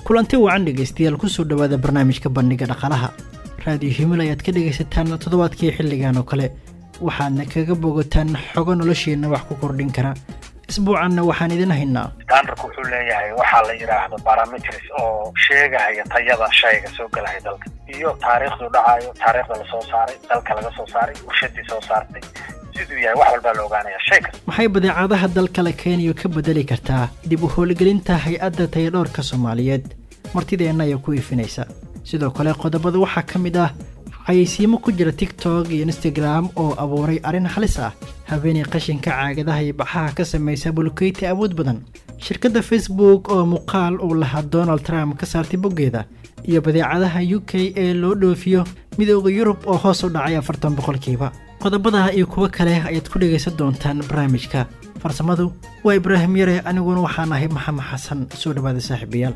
kulanti wacan dhegaystayaal kusoo dhowaada barnaamijka bandhiga dhaqaalaha raadiyo himil ayaad ka dhegaysataan toddobaadkii xilligan oo kale waxaadna kaga bogataan xogo nolosheenna wax ku kordhin kara isbuucanna waxaan idin haynaa standardku wuxuu leeyahay waxaa la yidhaahdo barometris oo sheegahaya tayada shayga soo gelaya dalka iyo taariikhdu dhacayo taariikhda lasoo saaray dalka laga soo saaray warshadii soo saartay siduu yahay wax walbaa la ogaanaya shay kasta maxay badeecadaha dalka la keenayo ka bedeli kartaa dib u howlgelinta hay-adda tayadhoorka soomaaliyeed martideenna ayaa ku iifinaysa sidoo kale qodobada waxaa ka mid ah xayeysiimo ku jira tiktok iyo instagram oo abuuray arrin halis ah habeenay qashinka caagadaha iyo baxaha ka samaysa bulkeyti awood badan shirkadda facebook oo muuqaal uu lahaa donald trump ka saartay boggeeda iyo badeecadaha u k ee loo dhoofiyo midooda yurub oo hoos u dhacay afartan boqolkiiba qodobada iyo kuwo kale ayaad ku dhegaysan doontaan barnaamijka farsamadu waa ibraahim yare aniguna waxaan ahay maxamed xasan soo dhowaada saaxiibayaal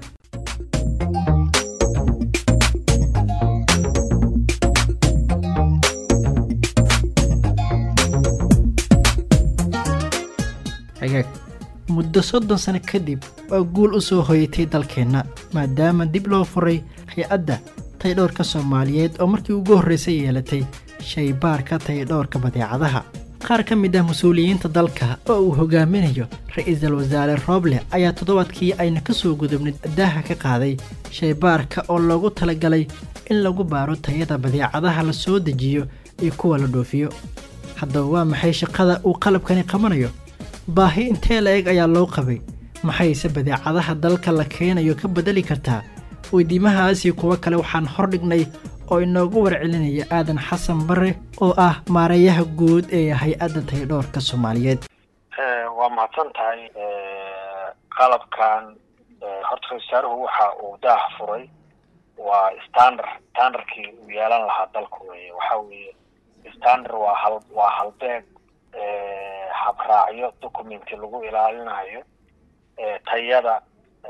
hagaag muddo soddon sano kadib waa guul u soo hoyatay dalkeenna maadaama dib loo furay hay-adda taydhowrka soomaaliyeed oo markii ugu horraysay yeelatay shaybaarka taydhowrka badeecadaha qaar ka mid ah mas-uuliyiinta dalka oo uu hogaaminayo ra-iisul wasaare rooble ayaa toddobaadkii ayna ka soo gudubnay daaha ka qaaday shaybaarka oo loogu talagalay in lagu baaro tayada badeecadaha la soo dejiyo iyo kuwa la dhoofiyo haddaba waa maxay shaqada uu qalabkani qabanayo baahi intee la eg ayaa loo qabay maxayse badeecadaha dalka la keenayo ka bedeli kartaa weydiimahaas iyo kuwo kale waxaan hordhignay oo inoogu warcelinaya aadan xasan bare oo ah maareeyaha guud ee hay-adda taydhoorka soomaaliyeed waa mahadsan tahay qalabkan horta ra-isul wasaaruhu waxa uu daah furay waa standard standardkii uu yeelan lahaa dalku weye waxa weeye standard waa hal waa halbeeg habraacyo documenti lagu ilaalinayo tayada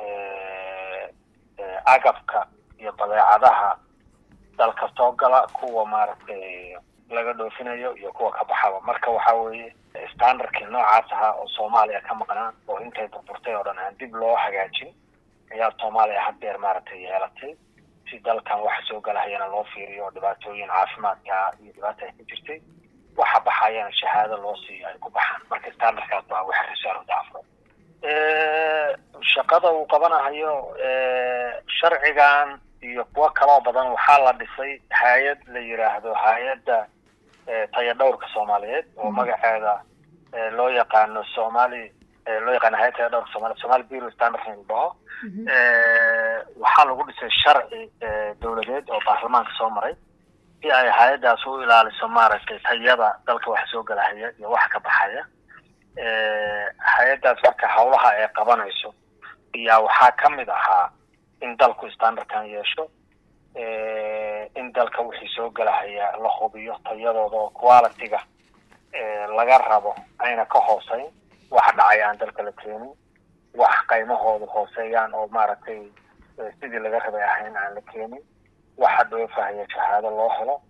agabka iyo badeecadaha dalka soo gala kuwa maaragtay laga dhoofinayo iyo kuwa ka baxaba marka waxa weeye standardkii noocaas ahaa oo soomaaliya ka maqnaa oo intay burburtay oo dhan aan dib loo hagaajin ayaa soomaaliya haddeer maaragtay yeelatay si dalkan waxa soo galahayana loo fiiriyo oo dhibaatooyin caafimaadka iyo dhibaata ay ku jirtay waxa baxayana shahaado loo siiyo ay ku baxaan marka standardkaas baa waxa risaaru daafro shaqada uu qabanahayo sharcigan iyo kuwo kaloo badan waxaa la dhisay hay-ad la yidhaahdo hay-adda tayadhowrka soomaaliyeed oo magaceeda loo yaqaano somali loo yaqaano hay-ad tayadhowrka soomaliya somali bureau standard in dhaho waxaa lagu dhisay sharci dowladeed oo baarlamaanka soo maray si ay hay-addaas u ilaaliso maaragtay tayada dalka waxa soo galahaya iyo waxa ka baxaya hay-addaas marka hawlaha ay qabanayso ayaa waxaa ka mid ahaa in dalku standardkan yeesho in dalka wixii soo galahaya la hubiyo tayadooda oo quality-ga laga rabo ayna ka hooseyn wax dhacay aan dalka la keenin wax qaymahooda hooseeyaan oo maaragtay sidii laga rabay ahayn aan la keenin waxa dhoofahaya shahaado loo helo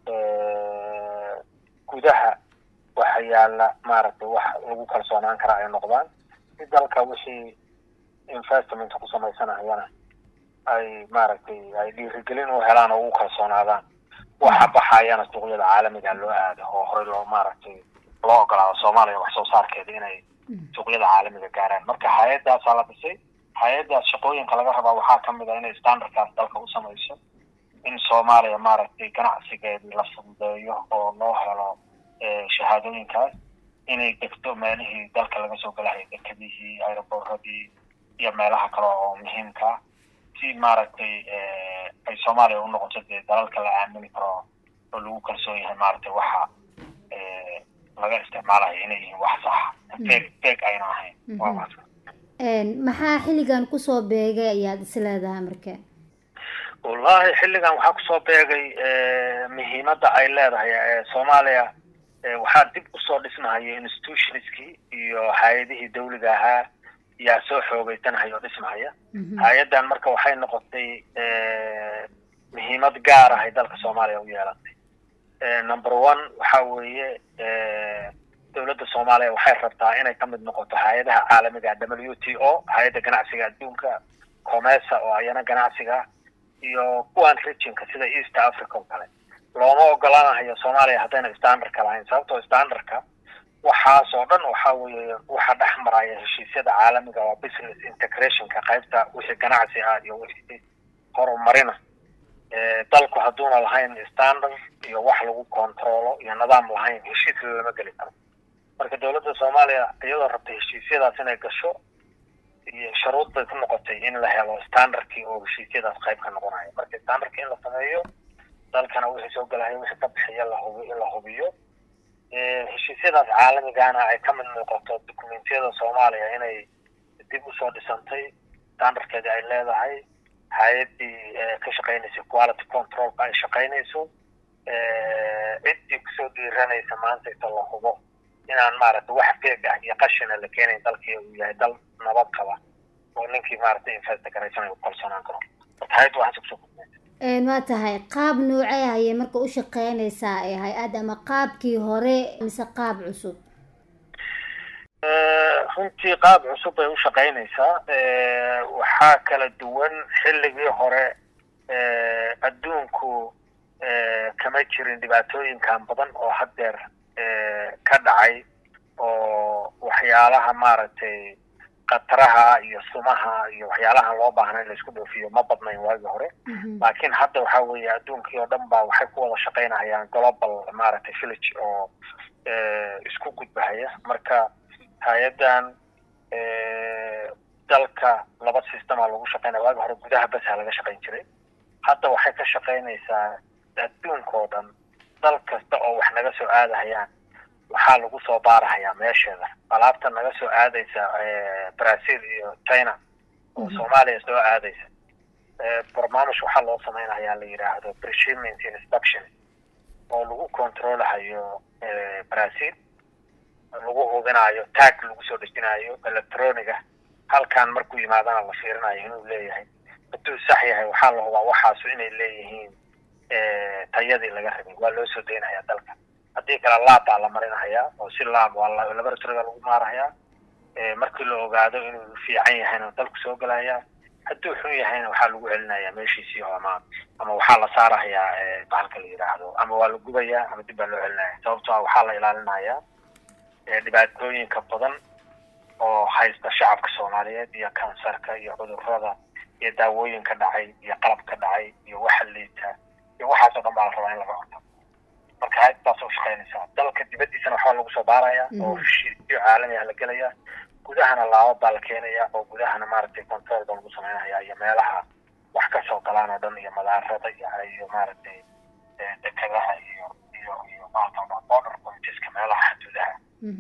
gudaha waxa yaala maaragtay wax lagu kalsoonaan karaa ay noqdaan si dalka wixii investment ku samaysanayana ay maaragtay ay dhiirigelin u helaan oo ugu kalsoonaadaan waxa baxayana suuqyada caalamiga loo aado oo horey loo maaragtay loo ogolaado soomaaliya wax soo saarkeeda inay suuqyada caalamiga gaaraan marka hay-addaasaa la dhisay hay-addaas shaqooyinka laga rabaa waxaa ka mid ah inay standardkaas dalka u samayso in soomaaliya maaragtay ganacsigeedii la fududeeyo oo loo helo shahaadooyinkaas inay degto meelihii dalka laga soo galahaya dekadihii aeroboradii iyo meelaha kale oo muhiimka si maaragtay ay soomaaliya u noqoto dee dalalka la aamini karo oo lagu kalsoon yahay maaragtay waxa laga isticmaalayo inay yihiin wax saxa feeg feeg ayna ahayn waa maadsan maxaa xilligan kusoo beegay ayaad is leedahay marka wallahi xilligan waxaa kusoo beegay muhiimadda ay leedahay soomaaliya waxaa dib usoo dhismahayo institutionskii iyo hay-adihii dawliga ahaa yaa soo xoogeysanahaya oo dhismahaya hay-addan marka waxay noqotay muhiimad gaar ahay dalka soomaaliya u yeelatay number one waxa weeye dowladda soomaaliya waxay rabtaa inay ka mid noqoto hay-adaha caalamiga w t o hay-adda ganacsiga adduunka comesa oo ayana ganacsiga iyo kuwan regionka sida east africa oo kale looma ogolaanayo soomaaliya haddayna standardka lahayn sababtoo standardka waxaas oo dhan waxa weeye waxa dhex maraya heshiisyada caalamiga waa business integrationka qaybta wixii ganacsi ah iyo wixii horumarina dalku hadduuna lahayn standard iyo wax lagu controlo iyo nidaam lahayn heshiis lama geli karo marka dowladda soomaaliya iyadoo rabtay heshiisyadaas inay gasho iyo shuruud bay ku noqotay in la helo standardkii oo heshiisyadaas qayb ka noqonayo marka standardkii in la sameeyo dalkana wixii soo gelahayo wixii ka bixiya lahubi in la hubiyo heshiisyadaas caalamigana ay ka mid noqoto dukumentiyada soomaaliya inay dib usoo dhisantay standardkeedii ay leedahay hay-addii ka shaqaynaysa quality controlka ay shaqaynayso ciddii kusoo dhiiranaysa maanta inta la hubo inaan maaragtay wax feeg ah iyo qashina la keenayn dalkii uu yahay dal nabad qaba oo ninkii maaragtay investa garaysanay u kalsoonaan karo marka hay-adda waxaas kusoo kordhinaysa waa tahay qaab noocee ayay marka u shaqeynaysaa ee hay-ad ama qaabkii hore mise qaab cusub runtii qaab cusub bay u shaqaynaysaa waxaa kala duwan xilligii hore adduunku kama jirin dhibaatooyinkan badan oo haddeer ka dhacay oo waxyaalaha maaragtay khataraha iyo sumaha iyo waxyaalaha loo baahna in laisku dhoofiyo ma badnayn waagii hore laakiin hadda waxa weeye adduunkii oo dhan ba waxay ku wada shaqaynayaan global maaragtay village oo isku gudbahaya marka hay-addan dalka laba systema lagu shaqaynaya waagi hore gudaha basa laga shaqayn jiray hadda waxay ka shaqaynaysaa adduunka oo dhan dal kasta oo wax naga soo aadahayaan waxaa lagu soo baarahayaa meesheeda alaabta naga soo aadaysa brazil iyo china oo soomaaliya soo aadaysa barnaamij waxaa loo samaynayaa la yidhaahdo preshiment inspection oo lagu controlahayo brazil lagu hubinayo tag lagu soo dejinayo electroniga halkan markuu yimaadana la fiirinayo inuu leeyahay hadduu sax yahay waxaa la hubaa waxaasu inay leeyihiin tayadii laga rabay waa loo soo daynaya dalka haddii kale laab baa la marinahayaa oo si laab waa laboratoryga lagu maarahayaa markii la ogaado inuu fiican yahayna dalku soo gelayaa hadduu xun yahayna waxaa lagu celinayaa meeshiisii ama ama waxaa la saarahayaa bahalka la yidhaahdo ama waa la gubayaa ama dib baa loo celinaya sababto a waxaa la ilaalinayaa dhibaatooyinka badan oo haysta shacabka soomaaliyeed iyo kansarka iyo cudurrada iyo daawooyinka dhacay iyo qalabka dhacay iyo waxa liita iyo waxaasoo dhan baa la rabaa in laga hortago marka hay-addaas u shaqaynaysaa dalka dibaddiisana waxaa lagu soo baaraya oo heshiisyo caalami ah la gelaya gudahana laabad baa la keenaya oo gudahana maaragtay control baa lagu samaynaya iyo meelaha wax ka soo galaan oo dhan iyo madaarada iyo iyo maaragtay dekadaha iyo iyo iyo maarata border pointeska meelaha xuduudaha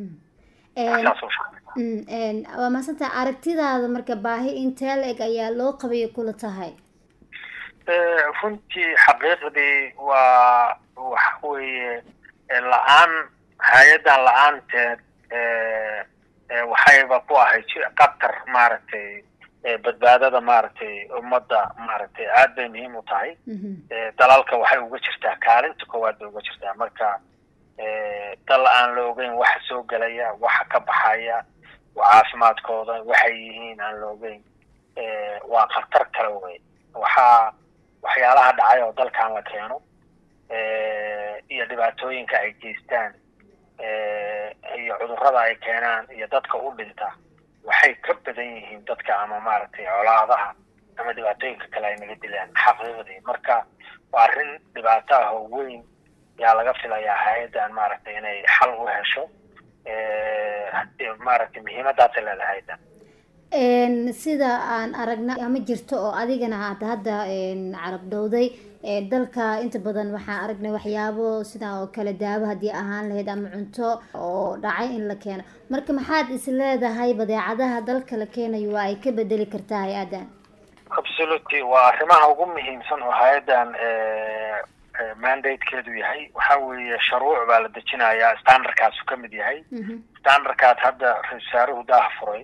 waa maasanta aragtidaada marka baahi intee la-eg ayaa loo qabaya kula tahay runtii xaqiiqdii waa waxa weeye la-aan hay-addan la-aanteed waxayba ku ahay qatar maaragtay badbaadada maaragtay ummadda maaragtay aad bay muhiim u tahay dalalka waxay uga jirtaa kaalinta koowaad bay uga jirtaa marka dal aan la ogeyn waxa soo gelaya waxa ka baxaya caafimaadkooda waxay yihiin aan la ogeyn waa khatar kale wey waxaa waxyaalaha dhacay oo dalkan la keeno iyo dhibaatooyinka ay geystaan iyo cudurrada ay keenaan iyo dadka u dhinta waxay ka badan yihiin dadka ama maaragtay colaadaha ama dhibaatooyinka kale ay naga dilaan xaqiiqdii marka waa arrin dhibaato ah oo weyn yaa laga filayaa hay-addan maaragtay inay xal u hesho maaragtay muhiimadaasay leedahay hay-addan sida aan aragna ama jirto oo adigana aad hadda carab dhowday dalka inta badan waxaan aragnay waxyaabo sidaa oo kale daawo haddii ahaan lahayd ama cunto oo dhacay in la keeno marka maxaad is leedahay badeecadaha dalka la keenayo waa ay ka bedeli kartaa hay-addan absolutely waa arrimaha ugu muhiimsan oo hay-addan mandatekeedu yahay waxa weeye sharuuc baa la dejinayaa standardkaasu ka mid yahay standardkaas hadda ra-isul wasaaruhu daah furay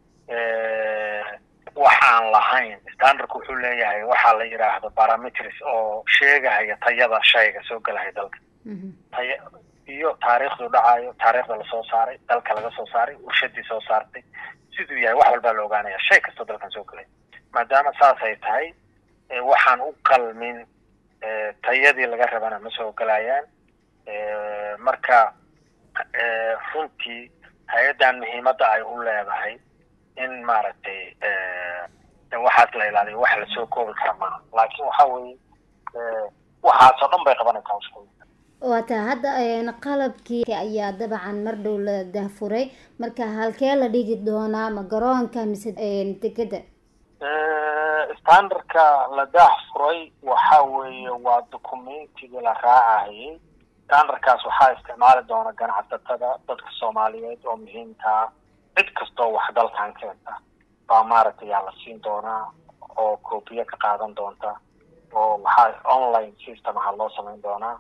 waxaan lahayn standardku wuxuu leeyahay waxaa la yidhaahdo parametris oo sheegahaya tayada shayga soo gelahaya dalka taya iyo taariikhdu dhacayo taariikhda lasoo saaray dalka laga soo saaray warshadii soo saartay siduu yahay wax walbaa la ogaanaya shay kastoo dalkan soo gelay maadaama saas ay tahay waxaan u qalmin tayadii laga rabana ma soo gelayaan marka runtii hay-addan muhiimadda ay u leedahay in maaragtay waxaas la ilaaliyo wax lasoo koobi kara maaha laakiin waxa weeye waxaasoo dhan bay qabanaysaa hawshooda waata hadda qalabkii ayaa dabcan mar dhow la dahfuray marka halkee la dhigi doonaa ma garoonka mise degada standardka la daahfuray waxa weeye waa documentigii la raacayay standardkaas waxaa isticmaali doona ganacsatada dadka soomaaliyeed oo muhiimkaa cid kastoo wax dalkan keenta baa maaragtay yaa la siin doonaa oo coobiye ka qaadan doonta oo waxaa online system aha loo samayn doonaa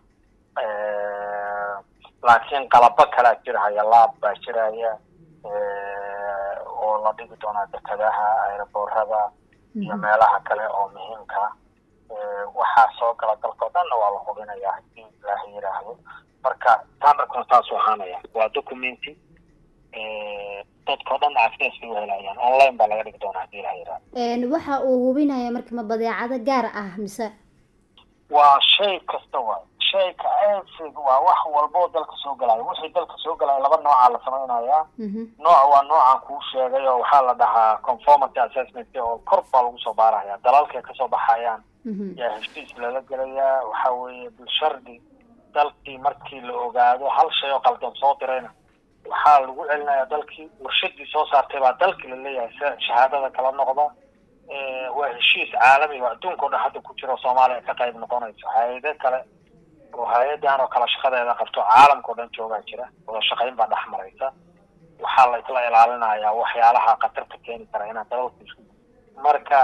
laakiin qalabo kalaa jirhaya laab baa jiraya oo la dhigi doonaa dekadaha aeroboorada iyo meelaha kale oo muhiimka waxaa soo gala dalkao dhanna waa la hubinaya hadii ilaaha yiraahdo marka standardkuna saasuu ahaanaya waa documenti dadkao dhan access bay uhelayaan online baa laga dhigi doonaa hadii ilaha yiraahdo waxa uu hubinaya marka ma badeecado gaar ah mise waa shay kasta waay shayka asid waa wax walboo dalka soo galayo wixii dalka soo galaya laba noocaa la samaynayaa nooc waa noocaan kuu sheegay oo waxaa la dhahaa conformity assessment oo kor baa lagu soo baaraya dalalkay kasoo baxayaan yaa heshiis lala gelayaa waxa weeye bilshardi dalkii markii la ogaado hal shay oo qaldan soo dirayna waxaa lagu celinayaa dalkii warshadii soo saartay baa dalkii laleeyahay si shahaadada kala noqda waa heshiis caalami oo adduunka o dhan hadda ku jiro soomaaliya ka qayb noqonayso hay-ado kale oo hay-adan oo kale shaqadeeda qabto caalamka o dhan joogaa jira wada shaqayn baa dhex maraysa waxaa la isla ilaalinayaa waxyaalaha khatarta keeni kara inaan dalalka isku marka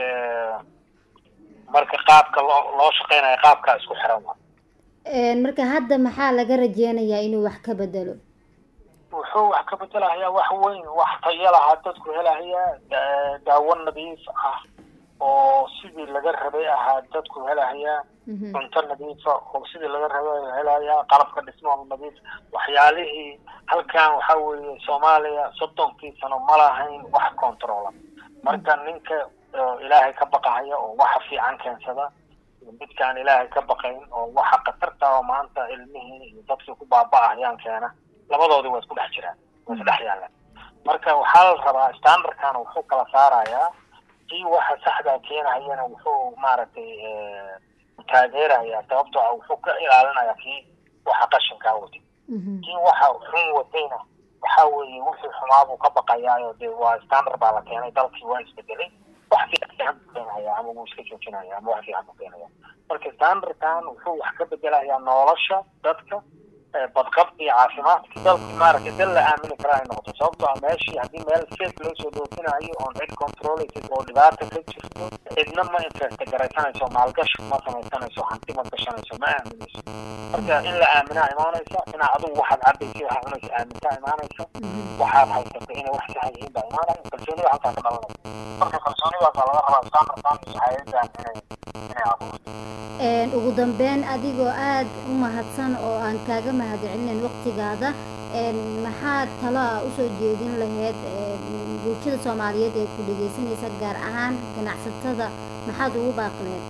marka qaabka loo loo shaqeynayo qaabkaa isku xiran wa marka hadda maxaa laga rajeynayaa inuu wax ka bedelo wuxuu wax ka bedelahayaa wax weyn wax tayo lahaa dadku helahayaa daawo nadiif ah oo sidii laga rabay ahaa dadku helahayaa cunto nadiifa oo sidii laga rabay helahayaa qalabka dhismaha nadiif waxyaalihii halkan waxa weeye soomaaliya soddonkii sano ma lahayn wax controla marka ninka ilaahay ka baqahaya oo waxa fiican keensada midkaan ilaahay ka baqayn oo waxa khatarta oo maanta ilmihii iyo dadkii ku baaba-ahayaan keena labadoodii waa isku dhex jiraan waa isdhex yaalaan marka waxaa la rabaa standardkana wuxuu kala saarayaa kii waxa saxdaa keenahayana wuxuu maaragtay taageerayaa sababtoo ah wuxuu ka ilaalinayaa kii waxa qashinkaa watay kii waxa xun watayna waxa weeye wixii xumaabuu ka baqayaayo dee waa standard baa la keenay dalkii waa isbedelay wax fiican buu keenaya ama wuu iska joojinaya ama wax fiican buu keenaya marka standardkan wuxuu wax ka bedelayaa nolosha dadka badqabka iyo caafimaadka dalka maaragtay dal la aamini kara ay noqoto sababtoo ah meeshii haddii meel fake loo soo dhoofinayo oon cid controleysa oo dhibaata ka jirto cidna ma investa garaysanayso maalgashi ma samaysanayso hanti ma gashanayso ma aaminayso marka in la aaminaa imaanaysa inaa adigu waxaad cabaysa waxaad cunaysa aamintaa imaanaysa waxaad haysata inay wax saxa yihiin baa imaanaya kalsoonida halkaa ka dhalanaysa marka kalsoonidaasaa laga rabaa standardkan iyo hay-adan inay inay abuurto ugu dambeyn adigoo aada u mahadsan oo aan kaaga mahadcelinayn waqtigaada maxaad talo a usoo jeedin lahayd bulshada soomaaliyeed ee ku dhegeysanaysa gaar ahaan ganacsatada maxaad ugu baaqi lahayd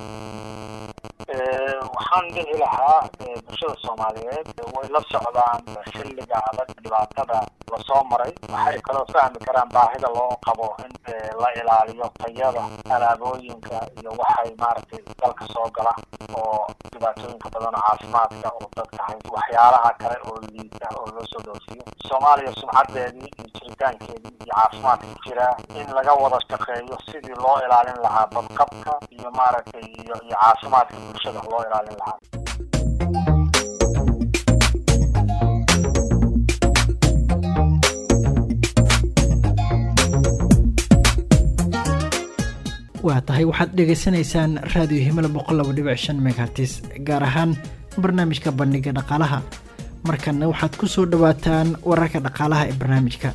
waxaan dhihi lahaa bulshada soomaaliyeed way la socdaan xilliga adag dhibaatada lasoo maray waxay kaloo fahmi karaan baahida loo qabo in la ilaaliyo tayada alaabooyinka iyo waxay maaragtay dalka soo gala oo dhibaatooyinka badan oo caafimaadka oo dadka hay waxyaalaha kale oo liita oo loo soo dhoofiyo soomaaliya sumcadeedii iyo jiritaankeedii iyo caafimaadka jira in laga wada shaqeeyo sidii loo ilaalin lahaa badqabka iyo maaragtay iyo iyo caafimaadka bulshada loo ilaalin lahaa waa tahay waxaad dhegaysanaysaan raadiyo himila boqol laba dhibic shan megahertis gaar ahaan barnaamijka bandhiga dhaqaalaha markanna waxaad ku soo dhowaataan wararka dhaqaalaha ee barnaamijka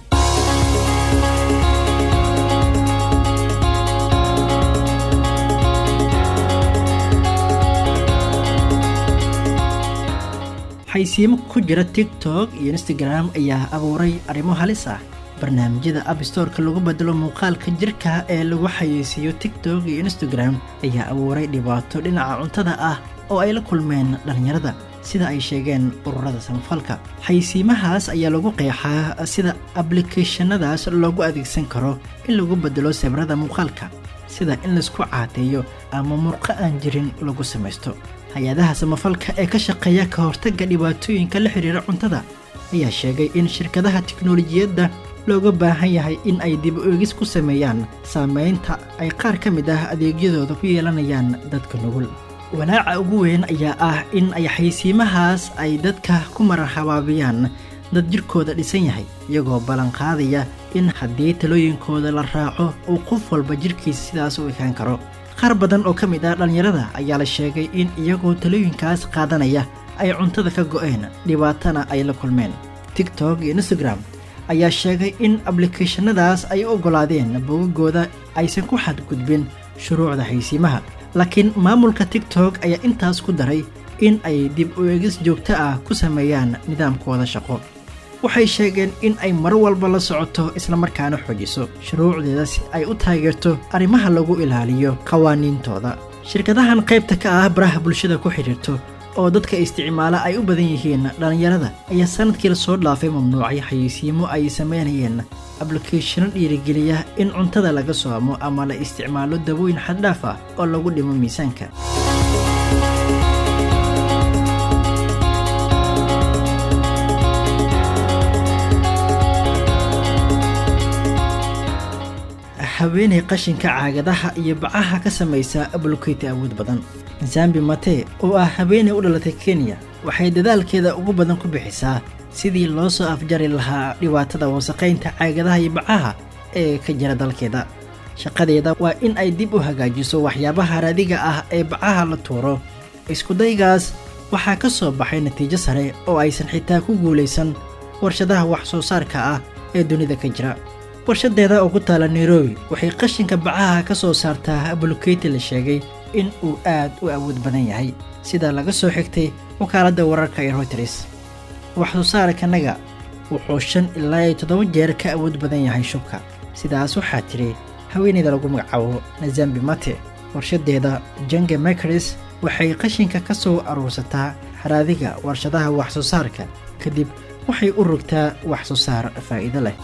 xaysiimo ku jira tiktok iyo instagram ayaa abuuray arrimo halis ah barnaamijyada abstoreka lagu bedelo muuqaalka jirka ee lagu xayeysiiyo tiktok iyo instagram ayaa abuuray dhibaato dhinaca cuntada ah oo ay la kulmeen dhallinyarada sida ay sheegeen ururada samafalka xaysiimahaas ayaa lagu qeexaa sida ablicathonadaas loogu adeegsan karo in lagu bedelo sabrada muuqaalka sida in laisku caateeyo ama murqo aan jirin lagu samaysto hay-adaha samafalka ee ka shaqeeya ka hortagga dhibaatooyinka la xidhiira cuntada ayaa sheegay in shirkadaha tiknolojiyadda looga baahan yahay in ay dib u eegis ku sameeyaan saameynta ay qaar ka mid ah adeegyadooda ku yeelanayaan dadka nugul walaaca ugu weyn ayaa ah in ay xaysiimahaas ay dadka ku marhabaabiyaan dad jirkooda dhisan yahay iyagoo ballanqaadaya in haddii talooyinkooda la raaco uu qof walba jirkiisa sidaas u ekaan karo qaar badan oo ka mid ah dhallinyarada ayaa la sheegay in iyagoo talooyinkaas qaadanaya ay cuntada ka go'een dhibaatana ay la kulmeen tiktok iyo instagram ayaa sheegay in ablicathonadaas ay u oggolaadeen bogagooda aysan ku xadgudbin shuruucda xaysiimaha laakiin maamulka tiktok ayaa intaas ku daray in ay dib u eegis joogto ah ku sameeyaan nidaamkooda shaqo waxay sheegeen in ay mar walba la socoto islamarkaana xoojiso shuruucdeeda si ay u taageerto arrimaha lagu ilaaliyo qawaaniintooda shirkadahan qaybta ka ah baraha bulshada ku xidhiirto oo dadka isticmaala ay u badan yihiin dhallinyarada ayaa sanadkii lasoo dhaafay mamnuucay xayeysiimo ay sameynayeen ablikathano dhiirigeliya in cuntada laga soomo ama la isticmaalo dawooyin xaddhaaf ah oo lagu dhimo miisaanka haweenay qashinka caagadaha iyo bacaha ka samaysa abluketi awood badan zambi mate oo ah haweenay u dhalatay kenya waxay dadaalkeeda ugu badan ku bixisaa sidii loo soo afjari lahaa dhibaatada wasaqaynta caagadaha iyo bacaha ee ka jira dalkeeda shaqadeeda waa in ay dib u hagaajiso waxyaabaha raadiga ah ee bacaha la tuuro iskudaygaas waxaa ka soo baxay natiijo sare oo aysan xitaa ku guulaysan warshadaha wax soo saarka ah ee dunida ka jira warshadeeda oo ku taala nairobi waxay qashinka bacaha ka soo saartaa abluketi la sheegay in uu aad u awood badan yahay sida laga soo xigtay wakaaladda wararka ee routers wax soo saarkanaga wuxuu shan ilaa iyo toddoba jeer ka awood badan yahay shubka sidaas waxaa tidhi haweeneyda lagu magacaabo nazambi mate warshadeeda jange makris waxay qashinka ka soo aruursataa haraadiga warshadaha wax soo saarka kadib waxay u rogtaa wax soo saar faa'iido leh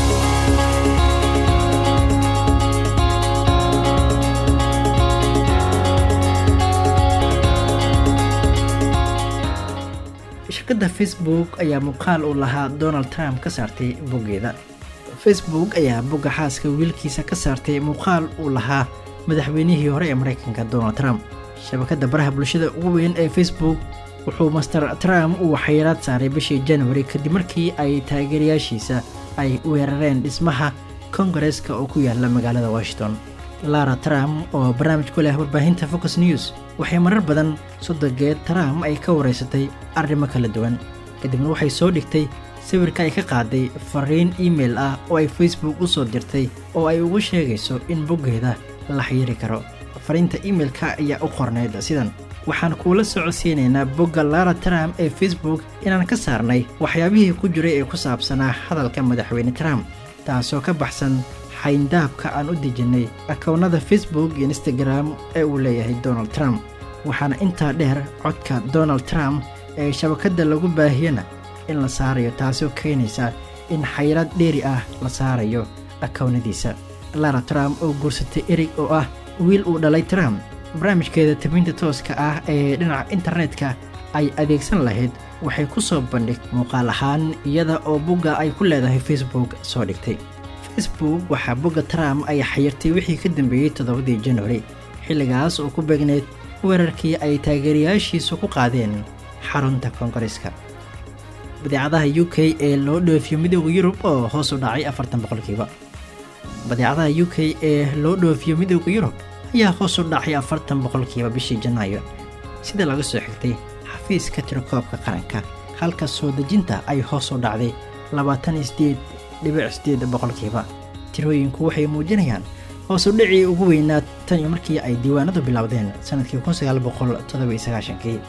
shirkadda facebook ayaa muuqaal uu lahaa donald trump ka saartay boggeeda facebook ayaa bogga xaaska wiilkiisa ka saartay muuqaal uu lahaa madaxweynihii hore ee maraykanka donald trump shabakadda baraha bulshada ugu weyn ee facebook wuxuu master trump uu xayiraad saaray bishii januari kadib markii ay taageerayaashiisa ay weerareen dhismaha kongareska oo ku yaala magaalada washington lara trump oo barnaamij ku leh warbaahinta focus news waxay marar badan sodogeed trump ay ka waraysatay arrimo kala duwan kadibna waxay soo dhigtay sawirka ay ka qaaday fariin email ah oo ay facebook u soo dirtay oo ay ugu sheegayso in boggeeda la xayiri karo fariinta emailka ayaa u qornayd sidan waxaan kuula socodsiinaynaa bogga lara trump ee facebook inaan ka saarnay waxyaabihii ku jiray ee ku saabsanaa hadalka madaxweyne trump taasoo ka baxsan xayndaabka aan u dejinnay akownada facebook iyo instagram ee uu leeyahay donald trump waxaana intaa dheer codka donald trump ee shabakadda lagu baahiyana in la saarayo taasoo keenaysa in xayiraad dheeri ah la saarayo akownadiisa lara trump oo guursatay erig oo ah wiil uu dhalay trump barnaamijkeeda tabinta tooska ah ee dhinaca internetka ay adeegsan lahayd waxay ku soo bandhig muuqaal ahaan iyada oo bogga ay ku leedahay facebook soo dhigtay facebook waxaa bogga trump ay xayirtay wixii ka dambeeyey toddobadii januari xilligaas oo ku beegneyd weerarkii ay taageerayaashiisu ku qaadeen xarunta koongareska badeecadaha u k ee loo dhoofiyo midooda yurub oo hoos u dhacay afartan boqolkiiba badeecadaha u k ee loo dhoofiyo midooda yurub ayaa hoos u dhacay afartan boqolkiiba bishii janaayo sida laga soo xigtay xafiiska tirakoobka qaranka halka soo dejinta ay hoos u dhacday labaatan iyo sideed dhibic sideed boqolkiiba tirooyinku waxay muujinayaan hoos u dhicii ugu weynaa tan iyo markii ay diiwaanadu bilowdeen sanadkii kun sagaal boqol toddoba iyo sagaashankii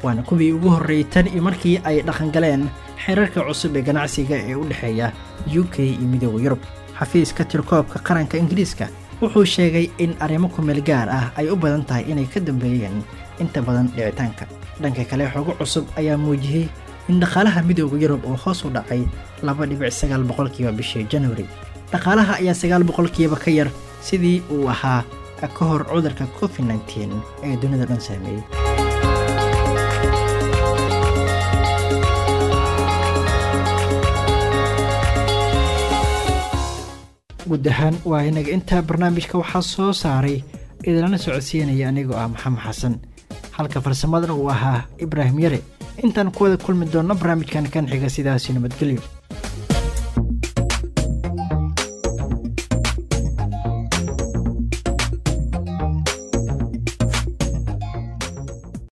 waana kuwii ugu horreeyey tan iyo markii ay dhaqangaleen xeerarka cusub ee ganacsiga ee u dhexeeya u k iyo midooda yurub xafiiska tirkoobka qaranka ingiriiska wuxuu sheegay in arrimo kumeel gaar ah ay u badan tahay inay ka dambeeyeen inta badan dhicitaanka dhanka kale xogo cusub ayaa muujiyey in dhaqaalaha midooda yurub oo hoos u dhacay laba dhibic sagaal boqolkiiba bishii januari dhaqaalaha ayaa sagaal boqolkiiba ka yar sidii uu ahaa ka hor cudurka covid nteen ee dunida dhan saameeyey guud ahaan waa inaga intaa barnaamijka waxaa soo saaray idinlana socodsiinaya anigoo ah maxamed xasan halka farsamadana uu ahaa ibraahim yare intaan ku wada kulmi doonno barnaamijkan kan xiga sidaasi nabadgelyo